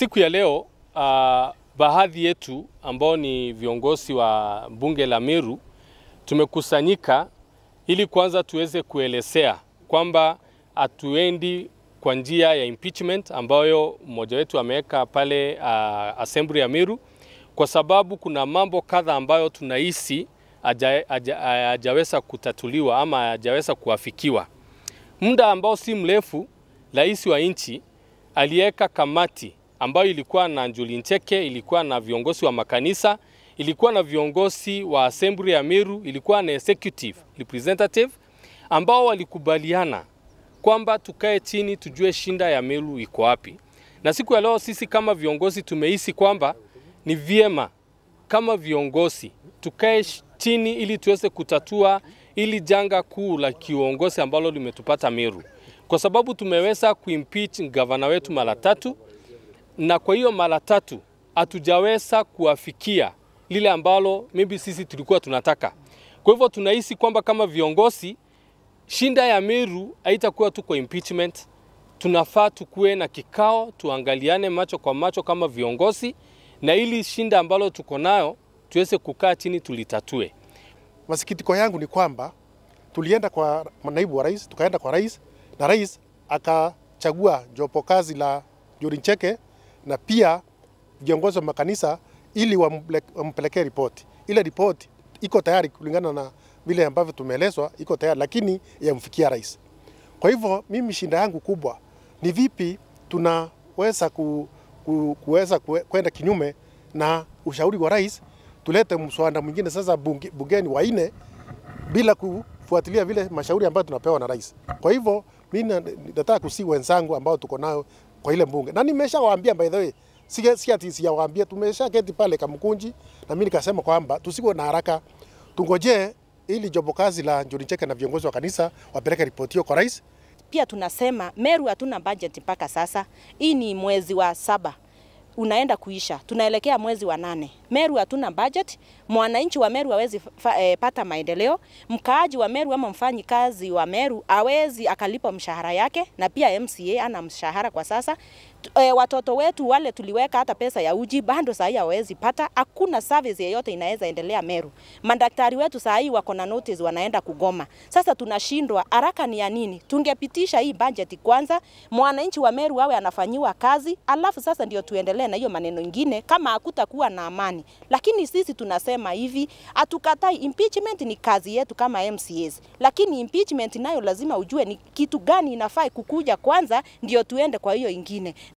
Siku ya leo uh, baadhi yetu ambao ni viongozi wa bunge la Meru tumekusanyika ili kwanza tuweze kuelezea kwamba hatuendi kwa njia ya impeachment ambayo mmoja wetu ameweka pale uh, assembly ya Meru, kwa sababu kuna mambo kadha ambayo tunahisi hajaweza kutatuliwa ama hajaweza kuafikiwa. Muda ambao si mrefu, rais wa nchi aliweka kamati ambayo ilikuwa na Njuli Ncheke, ilikuwa na viongozi wa makanisa, ilikuwa na viongozi wa assembly ya Meru, ilikuwa na executive representative ambao walikubaliana kwamba tukae chini tujue shinda ya Meru iko wapi. Na siku ya leo sisi kama viongozi tumehisi kwamba ni vyema kama viongozi tukae chini ili tuweze kutatua ili janga kuu la kiuongozi ambalo limetupata Meru, kwa sababu tumeweza kuimpeach gavana wetu mara tatu, na kwa hiyo mara tatu hatujaweza kuafikia lile ambalo maybe sisi tulikuwa tunataka. Kwa hivyo tunahisi kwamba kama viongozi shinda ya Meru haitakuwa tu kwa impeachment. Tunafaa tukuwe na kikao, tuangaliane macho kwa macho kama viongozi, na ili shinda ambalo tuko nayo tuweze kukaa chini tulitatue. Masikitiko yangu ni kwamba tulienda kwa naibu wa rais, tukaenda kwa rais na rais akachagua jopo kazi la Njuri Ncheke na pia viongozi wa makanisa ili wampelekee ripoti. Ile ripoti iko tayari kulingana na vile ambavyo tumeelezwa, iko tayari lakini yamfikia rais. Kwa hivyo mimi shinda yangu kubwa ni vipi tunaweza ku, ku, kuweza kwenda kinyume na ushauri wa rais, tulete mswada mwingine sasa bunge, bungeni waine bila kufuatilia vile mashauri ambayo tunapewa na rais. Kwa hivyo mimi nataka kusi wenzangu ambao tuko nao kwa ile bunge, na nimeshawaambia by the way, si, si ati sijawaambia, tumesha keti pale Kamkunji na mimi nikasema kwamba tusiwe na haraka, tungojee ili jopo kazi la Njuri Ncheke na viongozi wa kanisa wapeleke ripoti hiyo kwa rais. Pia tunasema Meru hatuna budget mpaka sasa. Hii ni mwezi wa saba unaenda kuisha, tunaelekea mwezi wa nane. Meru hatuna budget, mwananchi wa Meru hawezi e, pata maendeleo. Mkaaji wa Meru ama mfanyi kazi wa Meru hawezi akalipa mshahara yake, na pia MCA ana mshahara kwa sasa. E, watoto wetu wale tuliweka hata pesa ya uji bado saa hii hawezi pata. Hakuna service yeyote inaweza endelea Meru. Madaktari wetu saa hii wako na notice wanaenda kugoma. Sasa tunashindwa, haraka ni ya nini? Tungepitisha hii budget kwanza, mwananchi wa Meru awe anafanyiwa kazi, alafu sasa ndio tuendelee na hiyo maneno ingine, kama hakutakuwa na amani. Lakini sisi tunasema hivi, hatukatai impeachment, ni kazi yetu kama MCAs, lakini impeachment nayo lazima ujue ni kitu gani inafaa kukuja kwanza, ndio tuende kwa hiyo ingine